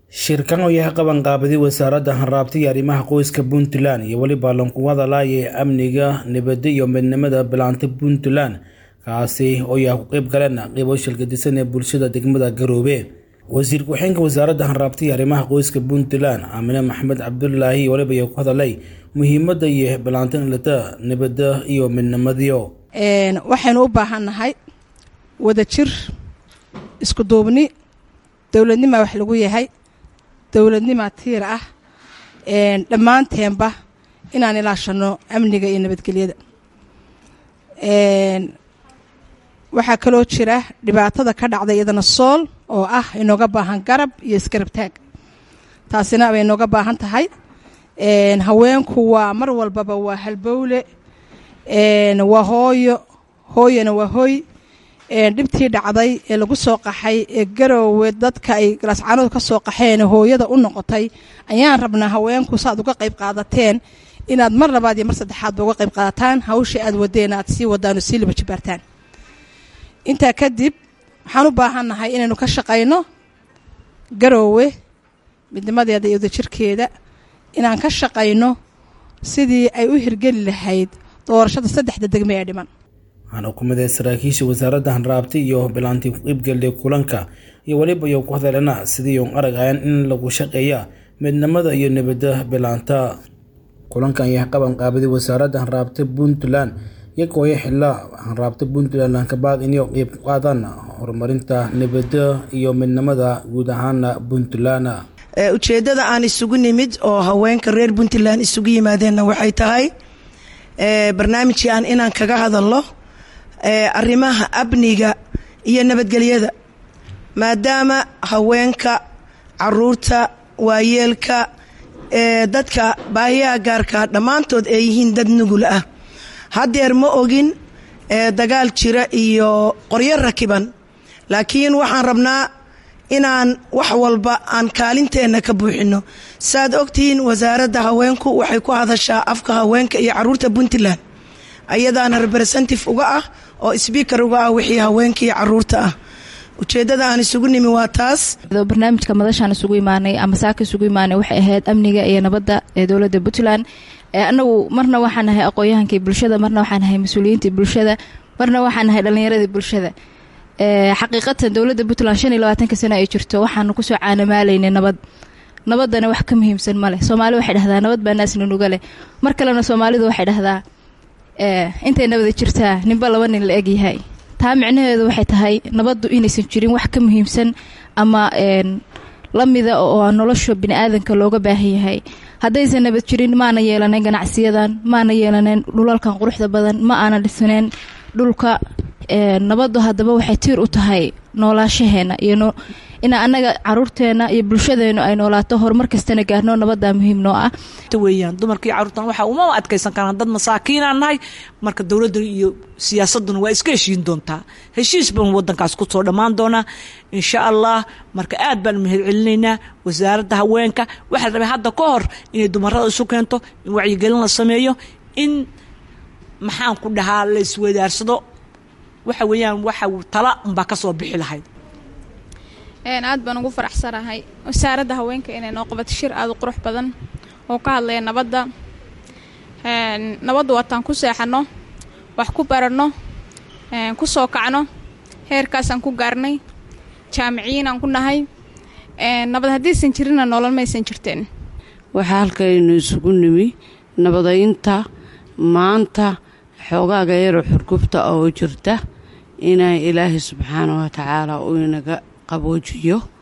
shirkan oo yahay qabanqaabadii wasaaradda hanraabta iyo arrimaha qoyska puntland iyo weliba lankuwada laaya amniga nabadda iyo midnimada bilaanta puntland kaasi oo yahay ku qeyb galeen qeybo shilgadisan ee bulshada degmada garoobe wasiir ku-xeenka wasaaradda hanraabta iyo arrimaha qoyska puntland aamine maxamed cabdulaahi waliba ayaa ku hadalay muhiimadda iyo bilaanta ilata nabadda iyo midnimadiyo waxaynu u baahannahay wadajir isku duubni dowladnimaa wax lagu yahay dowladnimaa tiir ah dhammaanteenba inaan ilaashano amniga iyo nabadgelyada waxaa kaloo jira dhibaatada ka dhacda iyadana sool oo ah inooga baahan garab iyo isgarab taag taasina bay inooga baahan tahay haweenku waa mar walbaba waa halbowle waa hooyo hooyana waa hoy dhibtii dhacday ee lagu soo qaxay ee garoowe dadka ay galaascaanadu ka soo qaxeen hooyada u noqotay ayaan rabnaa haweenku saaad uga qayb qaadateen inaad mar labaad iyo mar saddexaadba uga qayb qaadataan hawsha aad wadeen aad sii wadaano sii laba jibaartaan intaa kadib waxaan u baahannahay inaynu ka shaqayno garoowe midnimadeeda iyo wadajirkeeda inaan ka shaqayno sidii ay u hirgeli lahayd doorashada saddexda degme ee dhiman waxaana ku mid ah saraakiisha wasaaradda hanraabta iyo bilaantii ku qeybgelday kulanka iyo weliba iyo ku hadaleena sidii uun aragayan in lagu shaqeeya midnimada iyo nabadda bilaanta kulankan ayaa qabanqaabaday wasaaradda hanraabta puntland iyagooyo xilla hanraabta puntland lankabaad inay qeyb ku qaadaan horumarinta nabadda iyo midnimada guud ahaana puntland ujeeddada aan isugu nimid oo haweenka reer puntland isugu yimaadeenna waxay tahay barnaamijkii aan inaan kaga hadalno arrimaha amniga iyo nabadgelyada maadaama haweenka caruurta waayeelka dadka baahiyaha gaarka dhammaantood ay yihiin dad nugul ah haddeer ma ogin dagaal jira iyo qoryo rakiban laakiin waxaan rabnaa inaan wax walba aan kaalinteenna ka buuxino saaad ogtihiin wasaaradda haweenku waxay ku hadashaa afka haweenka iyo caruurta puntland ayadaana representative uga ah oo sbiikar uga ah wixii haweenka iyo caruurta ah ujeeddada aan isugu nimi waa taas barnaamijka madashaan isugu imaanay ama saaka isugu imaanay waxay ahayd amniga iyo nabadda ee dowladda puntland anagu marna waxaan nahay aqoon-yahankii bulshada marna waxaan nahay mas-uuliyiintii bulshada marna waxaan nahay dhallinyaradii bulshada xaqiiqatan dowladda puntland shan iyo labaatanka sano ay jirto waxaanu kusoo caanamaalaynay nabad nabaddana wax ka muhiimsan ma leh soomaali waxay dhahdaa nabad baa naasna nuga leh mar kalena soomaalidu waxay dhahdaa intay nabada jirtaa ninba laba nin la egyahay taa micnaheedu waxay tahay nabaddu inaysan jirin wax ka muhiimsan ama la mida oo nolosha bini aadanka looga baahan yahay haddaysan nabad jirin maana yeelanayn ganacsiyadan maana yeelanayn dhulalkan quruxda badan ma aana dhisnayn dhulka nabaddu haddaba waxay tiir u tahay noolaashaheena iyo ina annaga caruurteena iyo bulshadeenu ay noolaato horumar kastana gaarno nabaddaa muhiim noo ah weyaan dumarkii caruurtan waxa uma adkaysan karaan dad masaakiinaan nahay marka dowladda iyo siyaasaduna waa iska heshiin doontaa heshiis baan wadankaas kusoo dhammaan doonaa insha allah marka aad baan mahad celinaynaa wasaaradda haweenka waxaa rabay hadda ka hor inay dumarada isu keento in wacyigelin la sameeyo in maxaan ku dhahaa la iswadaarsado waxa weeyaan waxa tala unbaa kasoo bixi lahayd aad baan ugu faraxsanahay wasaaradda haweenka inay noo qabato shir aada u qurux badan oo ka hadlaya nabadda nabaddu waataan ku seexanno wax ku baranno ku soo kacno heerkaasaan ku gaarnay jaamiciyiinaan ku nahay nabad haddiisan jirinna nolol maysan jirteen waxaa halkaynu isugu nimi nabadaynta maanta xoogaaga yaroo xurgubta oo jirta inaan ilaahay subxaana wa tacaala uu inaga qaboojiyo